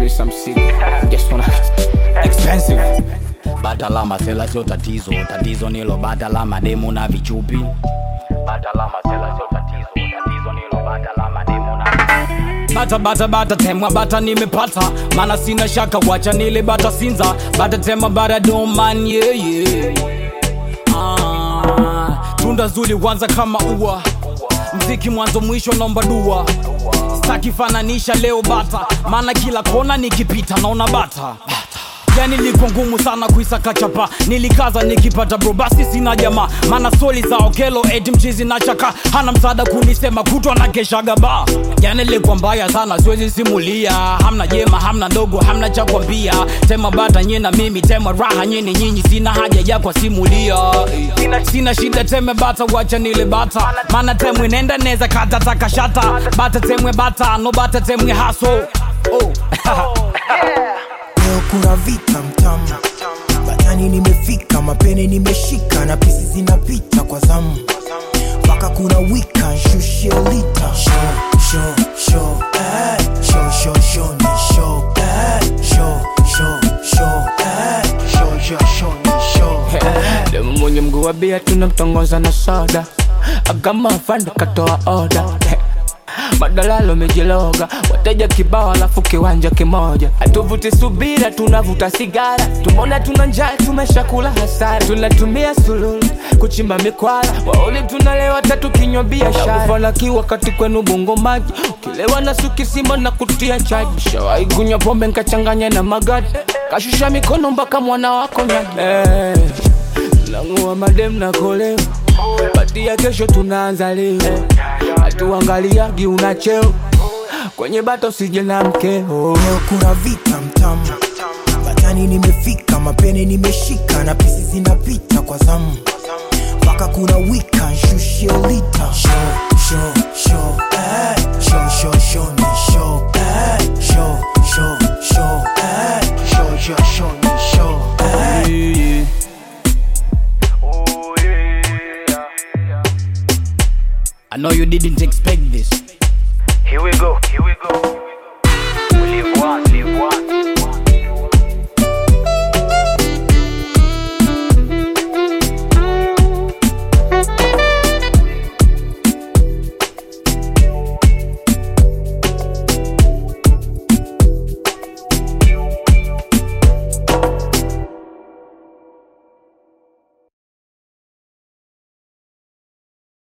me some sick. Just wanna expensive. Bata la masela sio tatizo, tatizo nilo bata la mademu na vichupi. Bata la masela sio tatizo, tatizo nilo bata la mademu na bata bata bata temwa bata nimepata mana sina shaka wacha nile bata sinza bata tema bata doman yeah, yeah. Ah, tunda zuri kwanza kama ua mziki mwanzo mwisho nomba dua staki fananisha leo bata maana kila kona nikipita naona bata yani liko ngumu sana kuisaka chapa nilikaza nikipata bro basi sina jamaa maana soli za okelo eti mchizi na chaka hana msaada kunisema kutwa na keshaga ba yani liko mbaya sana siwezi simulia hamna jema hamna ndogo hamna cha kwambia tema bata nye na mimi tema raha nyeni nyinyi sina haja ya kwa simulia sina, sina shida teme bata wacha nile bata maana temwe nenda neza kata takashata bata temwe bata no bata temwe haso oh. leo kuna vita mtamu batani nimefika mapene nimeshika na pisi zinapita kwa zamu mpaka kuna wika nshushie lita Show, show, show, eh. Show, show, show, ni show, eh. Show, show, show, eh. Show, show, show, ni show, eh. Demu mwenye mguu wa bia tunamtongoza na soda agama fanda katoa oda madalalo mejiloga wateja kibao alafu kiwanja kimoja hatuvuti subira tunavuta sigara tumeona tuna njaa tumeshakula hasara tunatumia sululu kuchimba mikwara wauli tunalewa tatu kinywa biashara kufalaki wakati kwenu bongo maji ukilewa na sukisima na kutia chaji shawai kunywa pombe nkachanganya na magadi kashusha mikono mpaka mwana wako nyadi eh, langua madem na koleo pati ya kesho tunaanza leo hatuangaliagi una cheo kwenye bato sije na mkeo leo kuna vita mtamu batani nimefika mapene nimeshika na pisi zinapita kwa zamu mpaka kuna wika nshushie lita show, show, show, eh. show, show, show, ni show, eh. show, show, show, eh. show, show, show, ni show, eh. I know you didn't expect this Here we go, here we go.